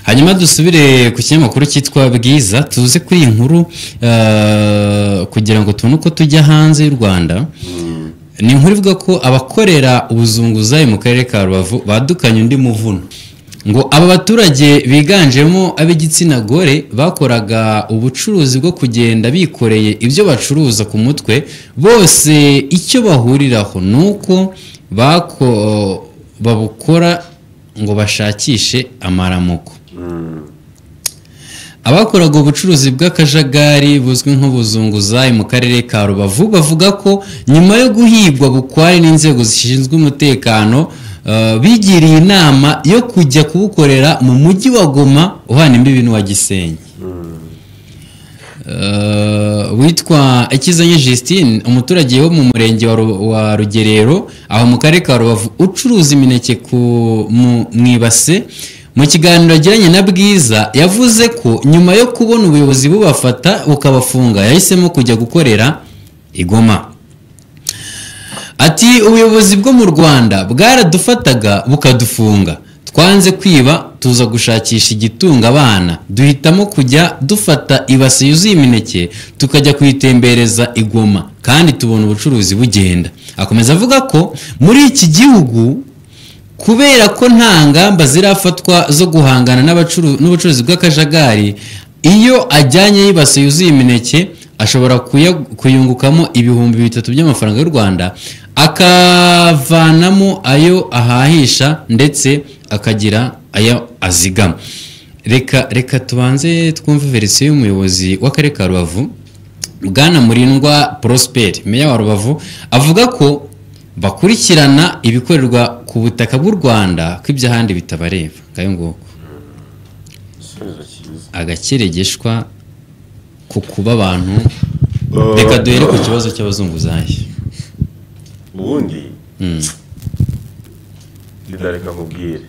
hanyuma dusubire ku kinyamakuru cyitwa bwiza tuze kuri iyi nkuru eh, kugira ngo tubone uko tujya hanze y'u rwanda ni inkuru ivuga ko abakorera ubuzunguzayi mu karere ka rubavu badukanye undi muvuno ngo aba baturage biganjemo ab'igitsina gore bakoraga ubucuruzi bwo kugenda bikoreye ibyo bacuruza ku mutwe bose icyo bahuriraho ni uko bako- babukora ngo bashakishe amaramuko abakoraga ubucuruzi bw'akajagari buzwi nk'ubuzunguzayi mu karere ka rubavu bavuga ko nyuma yo guhigwa bukware n'inzego zishinzwe umutekano eh, bigiriye inama yo kujya kubukorera mu mujyi wa goma uhana imbibi n'uwa gisenyi Eh, witwa ikizanye Justine umuturage wo mu murenge wa Ru- wa rugerero aho mu karere ka rubavu ucuruza imineke ku mu mu ibase mu kiganiro yagiranye na bwiza yavuze ko nyuma yo kubona ubuyobozi bubafata bukabafunga yahisemo kujya gukorera igoma Ati ubuyobozi bwo mu Rwanda bwaradufataga bukadufunga twanze kwiba tuza gushakisha igitunga abana duhitamo kujya dufata ibase yuzuye imineke tukajya kuyitembereza igoma kandi tubona ubucuruzi bugenda akomeza avuga ko muri iki gihugu kubera ko nta ngamba zirafatwa zo guhangana n'abacuru- n'ubucuruzi bw'akajagari iyo ajyanye y'ibase yuzuye imineke ashobora kuya- kuyungukamo ibihumbi bitatu by'amafaranga y'u rwanda akavanamo ayo ahahisha ndetse akagira ayo azigama reka reka tubanze twumve verisiyo y'umuyobozi w'akarere ka rubavu bwana murindwa prosperi meya wa rubavu avuga ko bakurikirana ibikorerwa ku butaka bw'u rwanda ko iby'ahandi bitabareba ngayo nguko igisubizo cyiza agakeregeshwa ku kuba abantu reka duhere ku kibazo cy'abazunguzayi ubundi Mm. ndareka nkubwire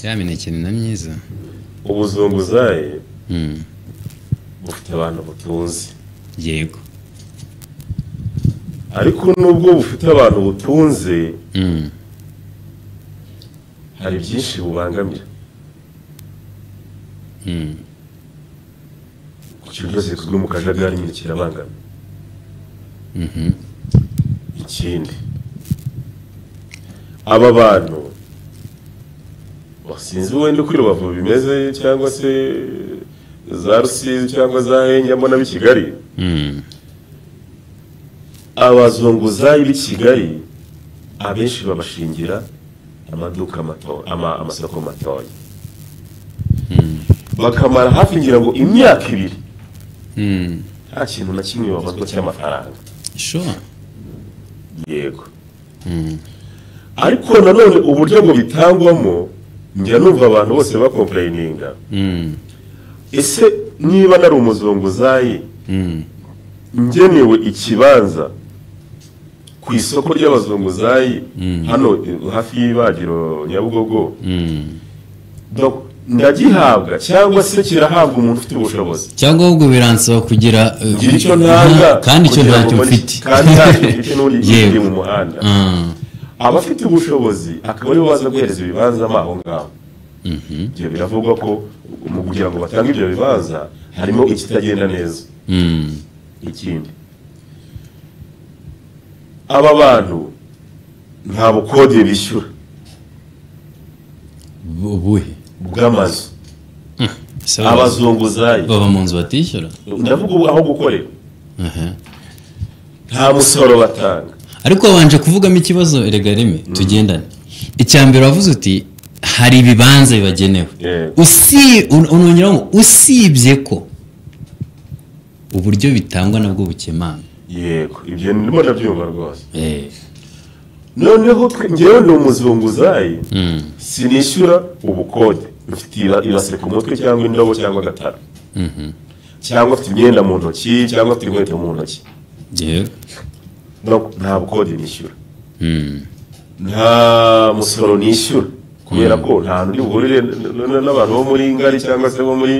ya mineke ni na myiza ubuzunguzayi Mm. bufite abantu butunze yego ariko nubwo bufite abantu butunze Mm. hari byinshi bubangamira Mm. ku kintu cyose gikozwe mu kajagari nyine kirabangamira Mhm. ikindi aba bantu sinzi wenda uko rubavu bimeze cyangwa se za rusizi cyangwa za henyamo n'ab'i kigali Mm. abazunguzayi b'i kigali abenshi babashingira amaduka mato- ama- amasoko matoya bakamara hafi ngira ngo imyaka ibiri Mm. nta kintu na kimwe babazwa cy'amafaranga sure yego ariko nanone uburyo ngo bitangwamo njya numva abantu bose bakomplayininga Mm. ese niba nari umuzunguzayi Mm. ngenewe ikibanza ku isoko ry'abazunguzayi hano eh, hafi y'ibagiro nyabugogo Mm. Donc, ndagihabwa cyangwa se kirahabwa umuntu ufite ubushobozi cyangwa ahubwo biransaba kugira eh, ngira icyo ntanga kandi icyo kugira ntacyo ngo mbone- mfite kandi ntacyo mfite n'undi Yewe. uri mu muhanda Ah. abafite ubushobozi akaba aribo baza guhereza ibibanza mo aho ngaho Mhm. ibyo biravugwa ko mu kugira ngo batange ibyo bibanza harimo ikitagenda neza Mm. ikindi aba bantu nta bukode bishyura Bu- ubuhe bw'amazu Ese abazunguzayi baba mu nzu batishyura ndavuga ubu aho gukorera Aha. nta musoro batanga ariko wabanje kuvugamo ikibazo erega reme tugendane icya mbere wavuze uti hari ibibanza bibagenewe Yego. usi un- unongeraho ngo usibye ko uburyo bitangwa nabwo bukemanga yego ibyo ndimo ndabyumva rwose Eh, noneho twe- njyewe ni umuzunguzayi mm, sinishyura ubukode mfite iba- ibase ku mutwe cyangwa indobo cyangwa agatara mhm. cyangwa afite imyenda mu ntoki cyangwa afite inkweto mu ntoki Yego. Donc, nta bukode nishyura Mm, nta musoro nishyura kubera ko nta hantu ndi buhurire n- n- n'abantu bo muri ngari cyangwa se bo muri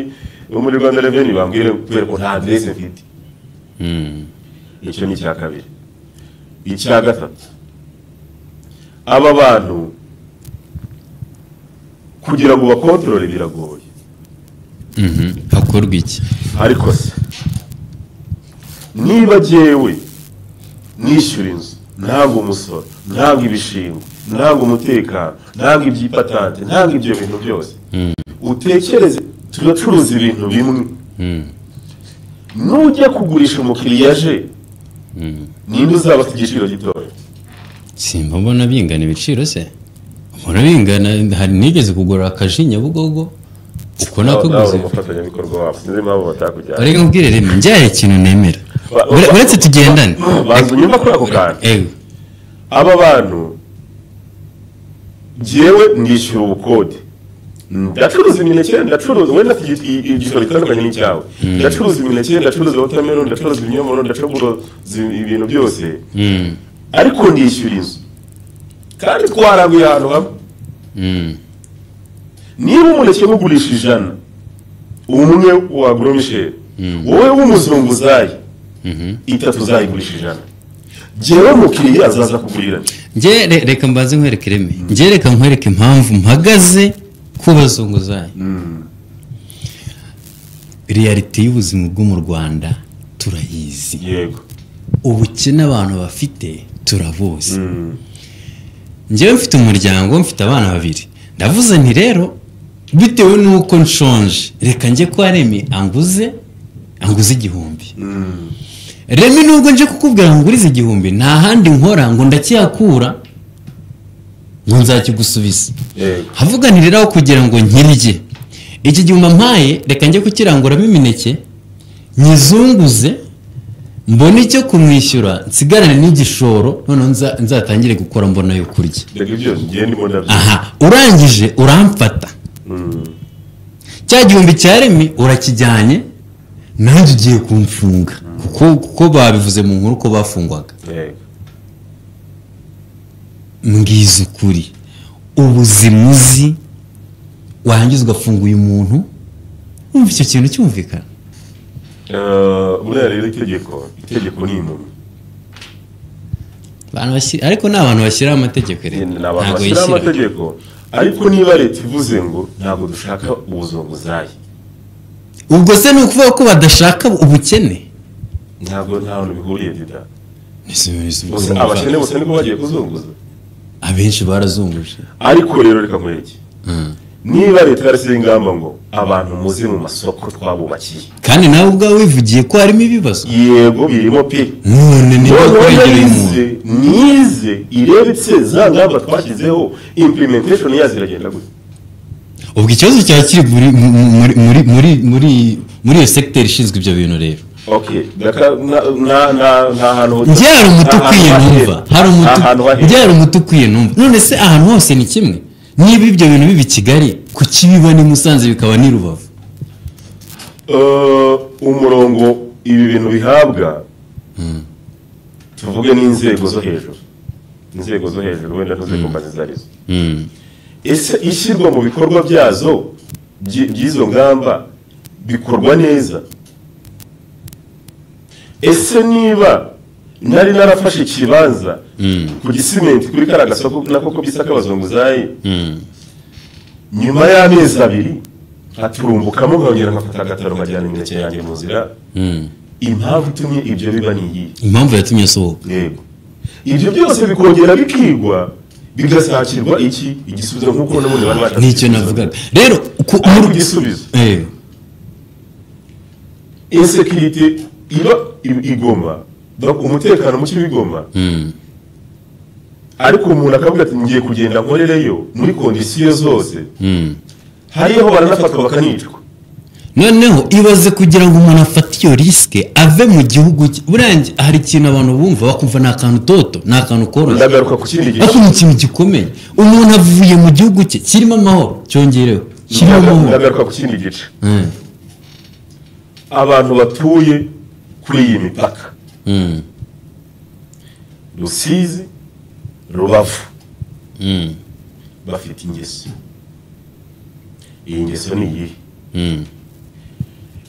bo muri rwanda reveni bambwire kubera ko nta aderese mfite mm, icyo ni icya kabiri icya gatatu aba bantu kugira ngo bakontorore biragoye Mhm. hakorwa iki ariko se niba jyewe nishyura inzu ntabwo umusoro ntabwo ibishingwa ntabwo umutekano ntabwo iby'ipatante ntabwo ibyo bintu byose utekereze turacuruza ibintu bimwe nujya kugurisha umukiriya aje ninde uzaba afite igiciro gitoya simba mbona bingana ibiciro se mbona bingana hari nigeze kugura akaji nyabugogo uko nawe nakuguze umufatanyabikorwa wabo sinzi impamvu batakujyana urega mbwire rero njyaye ikintu nemera Ure- uretse tugendane bazi unyuma kuri ako kantu ewe aba bantu njyewe ndishyura ubukode ndacuruza imineke ndacuruza wenda afite igi- igi- igiciro gitandukanye n'icyawe ndacuruza imineke ndacuruza watermelon ndacuruza ibinyomoro ndacuruza ibintu byose Mm, ariko ndishyura inzu kandi twaraguye ahantu hamwe mm, niba umuneke mugurisha ijana umwe wa goromisheri wowe w'umuzunguzayi mhm. itatu uzayigurisha ijana jyewe mukiriya azaza kugurira Nge re- reka mbanze nkwereke ireme nge reka nkwereke impamvu mpagaze ku bazunguzayi realite y'ubuzima bwo mu rwanda turayizi yego ubukene abantu bafite turabuzi njyewe mfite umuryango mfite abana babiri ndavuze nti rero bitewe n'uko nshonje reka njye kwa remi anguze anguze igihumbi remi nubwo nje kukubwira ngo ngurize igihumbi nta handi nkora ngo ndacyakura ngo nzakigusubiza yego havuganira rero aho kugira ngo nkirye iki gihe umampaye reka njye kukiranguramo imineke nyizunguze mbone icyo kumwishyura nsigarane n'igishoro noneho nza- nzatangire gukora mbona yo kurya mbega ibyo ngiye ndimo ndabyo aha urangije uramfata cya gihumbi cya remi urakijyanye nanjye ugiye kumfunga kuko kuko babivuze mu nkuru ko bafungwaga yego mbwiza ukuri ubuzima uzi warangiza ugafunguye umuntu wumva icyo kintu cyumvikana Eh, buriya rero itegeko itegeko ni impumyi Abantu bashyi- ariko ni abantu bashyiraho amategeko rero ni abantu ntabwo bashyiraho yishyira amategeko ariko niba leta ivuze ngo ntabwo dushaka ubuzunguzayi ubwo se ni ukuvuga ko badashaka ubukene ntabwo nta hantu bihuriye dida Ese- ese- Bose- ese- abakene bose niko bagiye kuzunguza abenshi barazunguje ariko rero reka nkwereke Mm. niba leta yarasize ingamba ngo abantu muze mu masoko twabubakiye kandi nawe ubwawe wivugiye ko harimo ibibazo yego birimo pe none niba noneho kuregera umuntu nize nize irebetse za ngamba twashyizeho implementation yazo iragenda gute ubwo ikibazo cyaba kiri muri muri muri muri muri muri iyo segiteri ishinzwe ibyo bintu rero ok ndaka na na na na hantu njye hari umuti ukwiye numva hari umuti njye hari umuti ukwiye numva none se ahantu hose ni kimwe niba ibyo bintu biba i kigali ku kibiba ni musanze bikaba ni rubavu umurongo ibi bintu bihabwa tuvuge n'inzego zo hejuru inzego zo hejuru wenda ntuzikompanyi izo arizo ese ishyirwa mu bikorwa byazo by- by'izo ngamba bikorwa neza ese niba nari narafashe ikibanza ku gisimenti kuri kariya gasoko nako ko bisa k'abazunguzayi nyuma y'amezi abiri haturumbukamo nkongera nkafata agataro nkajyana imineke yanjye mu nzira impamvu itumye ibyo biba ni iyihe impamvu yatumye asohoka yego ibyo byose bikongera bikigwa bigasakirwa iki igisubizo nk'uko n'ubundi bari bashaka nicyo navugaga rero ku- ariko mu- igisubizo Eh, insekirite iba i- igoma ba- umutekano muke uba igoma mm, ariko umuntu akavuga ati ngiye kugenda nkorereyo muri kondisiyo zose mm. hariho baranafatwa bakanicwa noneho ibaze kugira ngo umuntu afate iyo risike ave mu gihugu cye buriya njye- hari ikintu abantu bumva bakumva ni akantu toto ni akantu koroshye ndagaruka ku kindi gihe ariko ni ikintu gikomeye umuntu avuye mu gihugu cye kirimo amahoro cyongerewe kirimo amahoro ndagaruka ku kindi gice Eh, abantu batuye kuri iyi mipaka mm, rusizi rubavu mm, bafite ingeso iyi ngeso ni iyihe mm.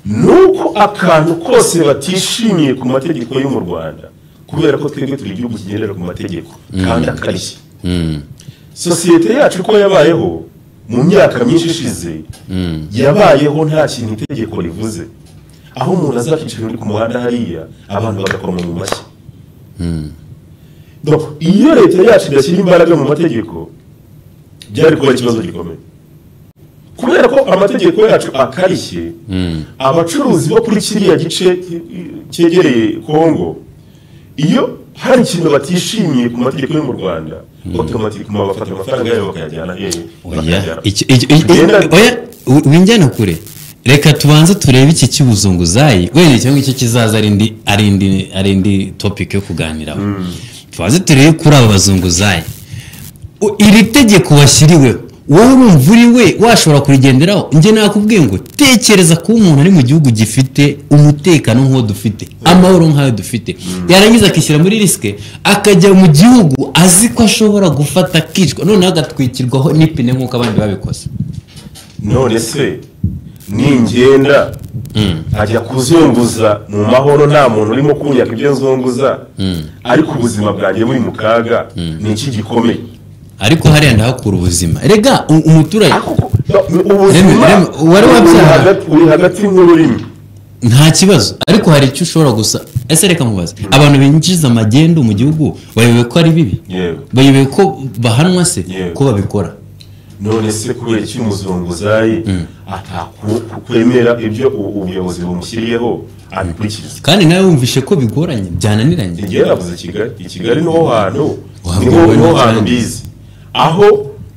nuko akantu kose batishimiye ku mategeko yo mu rwanda kubera ko twebwe turi igihugu kigendera ku mategeko kandi akarishye Mm. sosiyete yacu uko yabayeho mu myaka myinshi ishize yabayeho nta kintu itegeko rivuze aho umuntu aza akicira uri ku muhanda hariya abantu bagakoma mu mashyi Donc, iyo leta yacu idashyira imbaraga mu mategeko byari kuba ikibazo gikomeye kubera ko amategeko yacu akarishye abacuruzi bo kuri kiriya gice cyegereye kongo iyo hari ikintu batishimiye ku mategeko yo mu rwanda otomatikuma bafata amafaranga yabo bakayajyana hehe oya bakayajyana iki- iki- iki- Ugenda- oya, u- winjyana kure reka tubanze turebe iki cy'ubuzunguzayi wenda icyo ngicyo kizaza ari indi ari indi ari indi topic yo kuganiraho tubanze turebe kuri aba bazunguzayi U- iri tegeko washyiriweho wowe urumva uri we washobora kurigenderaho njye nakubwiye ngo tekereza kuba umuntu ari mu gihugu gifite umutekano nk'uwo dufite amahoro nk'ayo dufite yarangiza akishyira muri risike akajya mu gihugu azi ko ashobora gufata akicwa noneho agatwikirwaho n'ipine nk'uko abandi babikoze none se ningenda ajya kuzunguza mu mahoro nta muntu urimo kunyaka ibyo nzunguza ariko ubuzima bwanjye buri mu kaga ni iki gikomeye ariko hariya ndahakura ubuzima rega u- umuturage Reme- ubuzima reme, wari uri wabyaye. hagati- uri hagati nk'ururimi nta kibazo ariko hari icyo ushobora gusa ese reka mubaze abantu binjiza amagendu mu gihugu bayobewe ko ari bibi Yego. bayobewe ko bahanwa se Yego. ko babikora none se kubera iki umuzunguzayi atakwemera ibyo u- ubuyobozi bumushyiriyeho abikurikiza kandi nawe wumvishe ko bigoranye byananiranye igihe navuze kigali i kigali niho hantu Wahava niho ubona niho hantu kandi. mbizi aho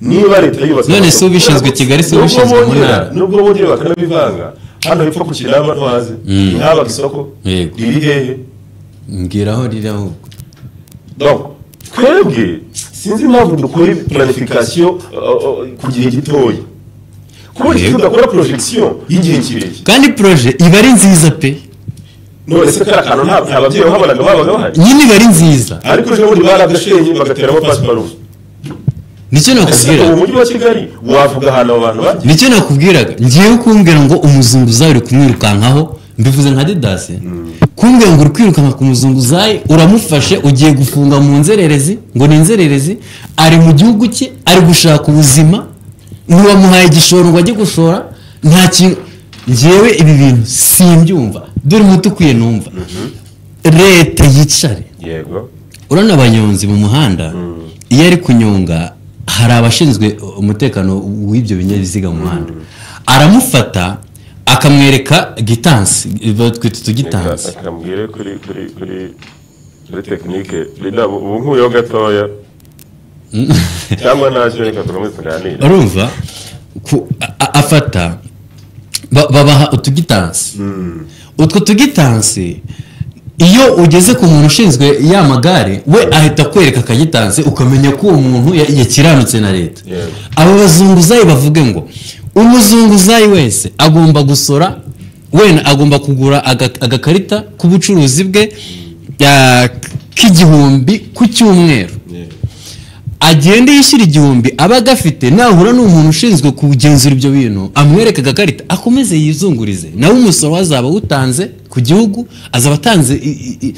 niba leta yubatse None se ubishinzwe Kigali, se ubishinzwe mu Nubwo ntara? bongera- nubwo bongera bakanabivanga hano hepfo ku kinama no hanze ntihabaga isoko Yego. riri hehe mbwira aho riri ahubwo donc twebwe sinzi impamvu dukora planification ku gihe gitoya kubera Yego. ko tudakora projection y'igihe kirekire kandi poroje iba ari nziza pe none se kariya kantu nta nta babyeyi bahabonaga babaga bahari nyine iba ari nziza ariko ejo bundi baragashenye bagateramo pasiparumu nicyo ese nakubwira ubu mujyi wa kigali wavuga ahantu abo bantu bajya nicyo nakubwiraga ngiye kumbwira ngo umuzunguzayi uri kumwirukankaho mbivuze nka didasi kumbwira ngo uri kwirukanka ku muzunguzayi uramufashe ugiye gufunga mu nzererezi ngo ni inzererezi ari mu gihugu cye ari gushaka ubuzima ntiwamuhaye igishoro ngo ajye gushora nta kintu ngewe ibi bintu simbyumva dore umuti ukwiye numva leta yicare yego urabona abanyonzi mu muhanda iyo ari kunyonga hari abashinzwe umutekano w'ibyo binyabiziga mu muhanda aramufata akamwereka gitansi batwita utugitansi Reka mubwire kuri kuri kuri kuri tekinike rida ubu nkuyeho gatoya cyangwa ntacyo reka turamutse tuganire urumva ku- a- a- afata ba- babaha utugitansi utwo tugitansi iyo ugeze ku muntu ushinzwe ya magare we ahita akwereka akagitansi ukamenya ko uwo muntu ya- yakiranutse na leta Yego. aba bazunguzayi bavuge ngo umuzunguzayi wese agomba gusora wenda agomba kugura aga- agakarita k'ubucuruzi bwe ya- k'igihumbi ku cyumweru agenda yishyura igihumbi aba agafite nahura n'umuntu ushinzwe kugenzura ibyo bintu amwereka agakarita akomeze yizungurize nawe umusoro we azaba awutanze ku gihugu azaba atanze i- i- i-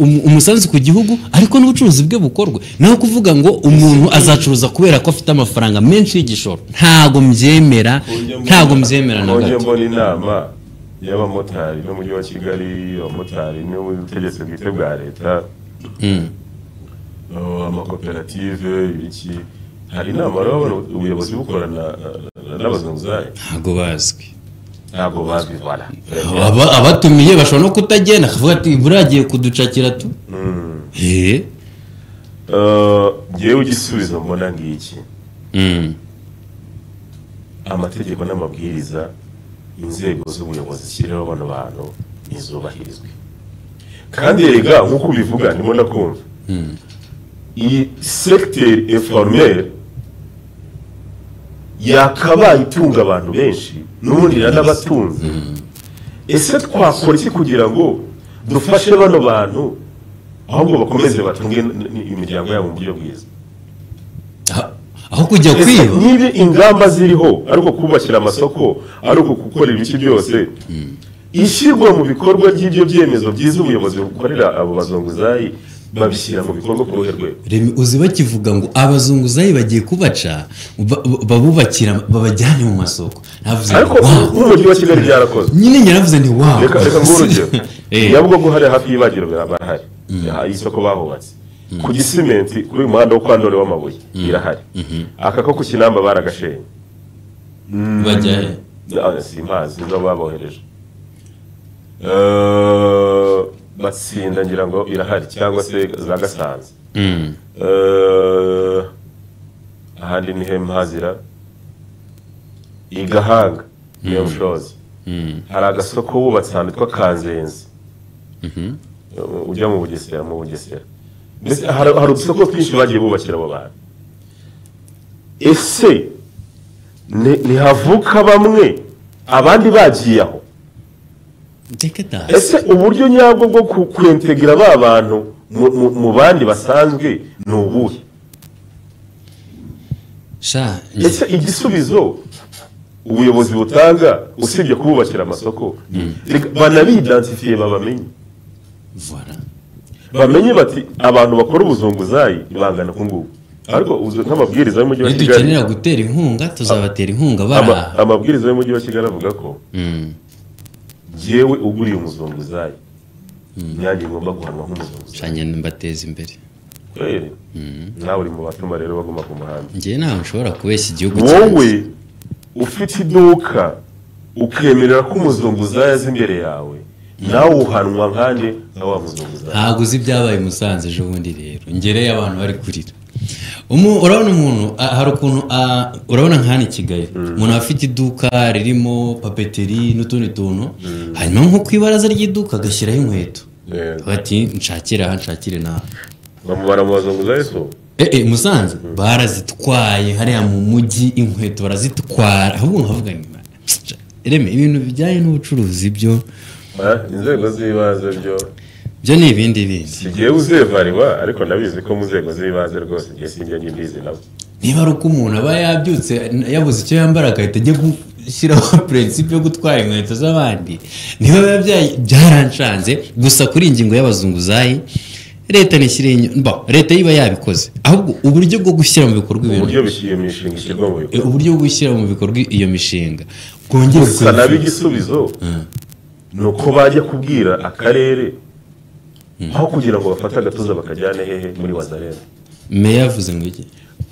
um- umusanzu ku gihugu ariko n'ubucuruzi bwe bukorwe naho kuvuga ngo umuntu azacuruza kubera ko afite amafaranga menshi y'igishoro ntago mbyemera ntago mbyemera na ujye gato mbona inama y'abamotari n'umujyi wa kigali abamotari n'ubutegetsi bwite bwa leta oh, amakoperative iki hari inama urabona ubuyobozi bukorana na- na- n'abazunguzayi ntago bazwi ntabwo bazwi voilà Aba- abatumiye bashobora no kutagenda akavuga ati buragiye kuducakira tu Eh. Eh, njyewe igisubizo mbona ngiki Mm. amategeko n'amabwiriza inzego z'ubuyobozi zishyiriraho bano bantu ntizubahirizwe kandi rega nk'uko ubivuga ndimo ndakumva iyi segiteri informere yakabaye itunga abantu benshi n'ubundi iranabatunze ese twakora iki kugira ngo dufashe bano bantu ahubwo bakomeze batunge n- n- imiryango yabo mu buryo bwiza Ah, aho kujya Ese kwiba niba ingamba ziriho ariko kubakira amasoko ariko gukora ibice byose ishyirwa mu bikorwa ry'ibyo byemezo byiza ubuyobozi bukorera abo bazunguzayi babishyira mu bikorwa ku ruhe rwego reba uzi bakivuga ngo abazunguzayi bagiye kubaca ba- ba- babubakira babajyane mu masoko navuze ariko ngo wawu nk'umujyi wa kigali byarakozwe nyine nyaravuze nti wawu reka reka nguhe urugero Eh. nyabugogo hariya hafi y'ibagiro barahari hari isoko bahubatse ku gisimenti kuri uyu muhanda wo kwa ndore w'amabuye irahari aka ko ku kinamba baragashenye bajya he Ah, simpazi niba babohereje Eh, batsinda ngira ngo irahari cyangwa se za gasanze Mm. Eh, ahandi ni he mpazira i gahanga niyo mushozi Mm. hari agasoko wubatse ahantu hitwa kanzenzi Mhm. Eh, ujya mu bugesera mu bugesera mbese hari hari udusoko twinshi bagiye bubakira abo bantu ese ni- ntihavuka bamwe abandi bagiye aho Take that. ese uburyo nyabwo bwo ku- kwentegera ba bantu mu- mu- mu bandi basanzwe ni ubuhe sha ese igisubizo ubuyobozi butanga usibye kububakira amasoko reka banabidansifiye babamenye Voilà. bamenye bati abantu bakora ubuzunguzayi bangana uku nguku ariko uzu- nk'amabwiriza y'umujyi wa iyo kigali dukenera gutera inkunga tuzabatera inkunga ama- baraha amabwiriza y'umujyi wa kigali avuga ko Mm. yewe uguriye umuzunguzayi nanjye ngomba guhanwa nk'umuzunguzayi sha nyine mbateza imbere kweri nawe uri mu batuma rero baguma ku muhanda njye ntawe nshobora kubeshya igihugu wowe ufite iduka ukemerera ko umuzunguzayi aza imbere yawe nawe uhanwa nkande nka wa muzunguzayi ntabwo uzi ibyabaye i musanze ejo bundi rero ngereye abantu bari kurira Umu- urabona umuntu ah, hari ukuntu ah, urabona nk'ahano i kigali umuntu aba afite iduka ririmo papeteri n'utundi tuntu hanyuma nko ku ibaraza ry'iduka agashyiraho inkweto bati nshakire aha nshakire naha bamubara mu bazunguzayi so Eh, eh, musanze barazitwaye hariya mu mujyi inkweto barazitwara ahubwo nkavuga nyuma reme ibintu bijyanye n'ubucuruzi byo Ah, inzego z'ibanze byo byo ni ibindi bindi sigiye uzevariwa ariko ndabizi ko mu nzego z'ibanze rwose igihe sinjya nyimbizi nabo niba ari uko umuntu aba yabyutse yabuze icyo yambara agahita ajya gushyiraho purinsipe yo gutwara inkweto z'abandi niba biba bya- byaranshanze gusa kuri iyi ngingo y'abazunguzayi leta ntishyire leta iba yabikoze ahubwo uburyo bwo gushyira mu bikorwa ibintu uburyo bishyuye imishinga ishyirwa mu eh, bikorwa uburyo bwo gushyira mu bikorwa iyo mishinga bwongere gusa nabo igisubizo ni uko bajya kubwira akarere aho kugira ngo bafate agatuza bakajyane hehe muri wazarene meya yavuze ngo iki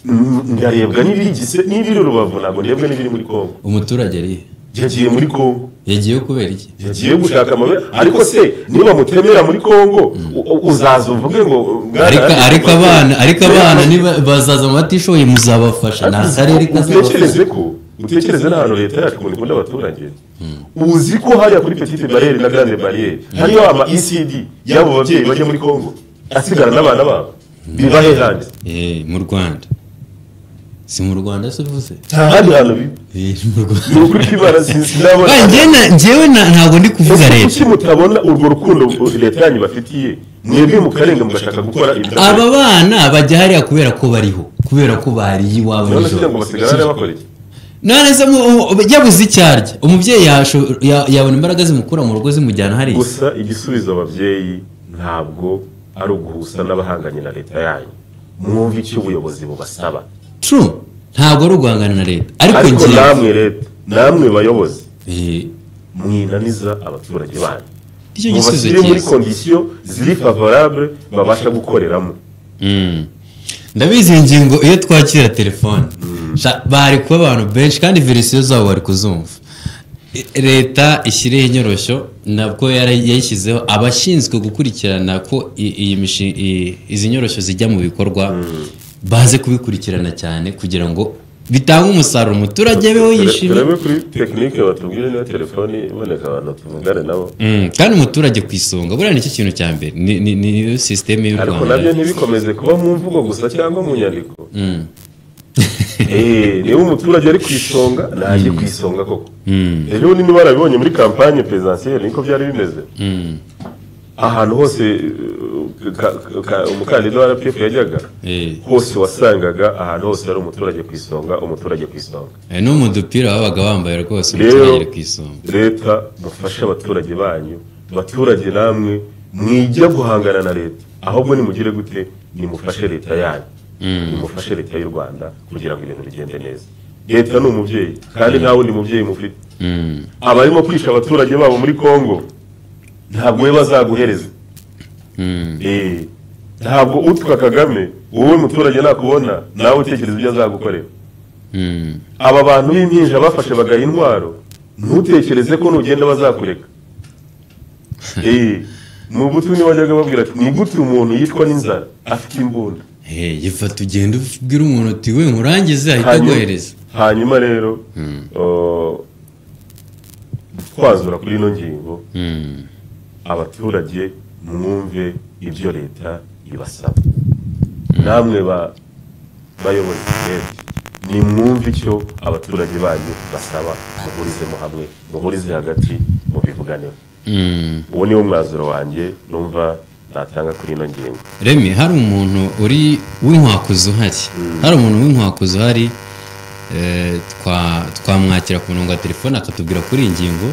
Mm, ndarebwa n'ibigise n'ibiri rubavu ntabwo ndebwa n'ibiri muri kongo umuturage ari he? yagiye muri kongo yagiyeyo kubera iki yagiye gushaka amabere ariko se niba mutemera muri kongo u- u- uzaza uvuge ngo "Bwana ariko yanjye ariko mbatere." abana ariko abana Rero, niba bazaza mu batishoboye muzabafasha ni akarere kazabafasha utekereze ko utekereze n'ahantu leta yacu ukuntu ikunda abaturage uzi ko hariya kuri petite bariyeri na grande bariyeri hariyo ama ecd y'abo babyeyi bajya muri congo asigara n'abana babo biba he handi Eh, mu rwanda si mu rwanda se uvuze nta handi hantu biba Eh, mu ni rwanda ukuri kwibara sinzi ndabona Ba, njyewe na- njyewe na- ntabwo ndi kuvuga ese leta kuki mutabona urwo rukundo leta yanyu bafitiye mwebwe mukarenga mugashaka gukora ibidakwiye aba bana bajya hariya kubera ko bariho kubera ko bariye iwabo none se ngo basigara hariya nijoro bakora iki none se mu- mu- yabuze icyo arya umubyeyi yasho- ya- yabona imbaraga zimukura mu rugo zimujyana hariya gusa igisubizo ababyeyi ntabwo ari uguhusa n'abahanganye na leta yanyu mwumva icyo ubuyobozi bubasaba true ntabwo ari uguhangana na leta ariko ariko njyewe namwe leta namwe bayobozi Eh, mwinaniza abaturage banyu nicyo gisubizo mubashyire muri cyiza kondisiyo ziri favorable babasha gukoreramo Mm. ndabizi iyi ngingo iyo twakira telefone Sha- bari kuba abantu benshi kandi verisiyo zabo bari kuzumva I- leta ishyireho inyoroshyo nabwo yara- yayishyizeho abashinzwe gukurikirana ko i- iyi mishi- i- izi nyoroshyo zijya mu bikorwa baze kubikurikirana cyane kugira ngo bitange umusaruro umuturage abeho yishimye turebe kuri tekinike batubwire niba telefoni iboneka abantu tuvugane nabo Mm, kandi umuturage ku isonga buriya nicyo kintu cya mbere ni- ni ni yo sisiteme y'u ariko rwanda nabyo ntibikomeze kuba mu mvugo gusa cyangwa mu nyandiko Eh, niba umuturage ari ku isonga najye ku isonga koko rero nini barabibonye muri kampanye perezidansiyeri niko byari bimeze ahantu hose eh, ka- ka- umukandida wa rpf yajyaga Eh. hose wasangaga ahantu hose hari umuturage ku isonga umuturage ku isonga Eh, no mu dupira babaga bambaye rwose Rero- umuturage ku isonga leta mufashe abaturage banyu abaturage namwe mwige guhangana na leta ahubwo nimugire gute nimufashe leta yanyu nimufashe leta y'u rwanda kugira ngo ibintu bigende neza leta ni umubyeyi kandi nta wundi mubyeyi mufite abarimo kwisha abaturage babo muri congo ntabwo we bazaguhereza Eh, ntabwo utwa kagame wowe muturage nakubona nawe utekereza ibyo azagukorera Mm. aba bantu b'impinja bafashe bagaha intwaro ntutekereze ko nugenda bazakureka Eh, mu butu niwe wajyaga babwira ati ni gute umuntu yicwa n'inzara afite imbunda Hey, gifata ugenda ubwira umuntu uti we nkurangize ahita Hanyuma- aguhereza hanyuma rero oh, twazura kuri ino ngingo Mm. abaturage mwumve ibyo leta ibasaba namwe ba bayobozi mwebwe nimwumve icyo abaturage banyu basaba muhurizemo hamwe muhurize hagati mubivuganeho Mm. uwo niwo mwanzuro wanjye numva natanga kuri ino ngingo remi hari umuntu uri w'inkwakuzi uhari hari umuntu w'inkwakuzi uhari eh, twa- twamwakira ku murongo wa telefone akatubwira kuri iyi ngingo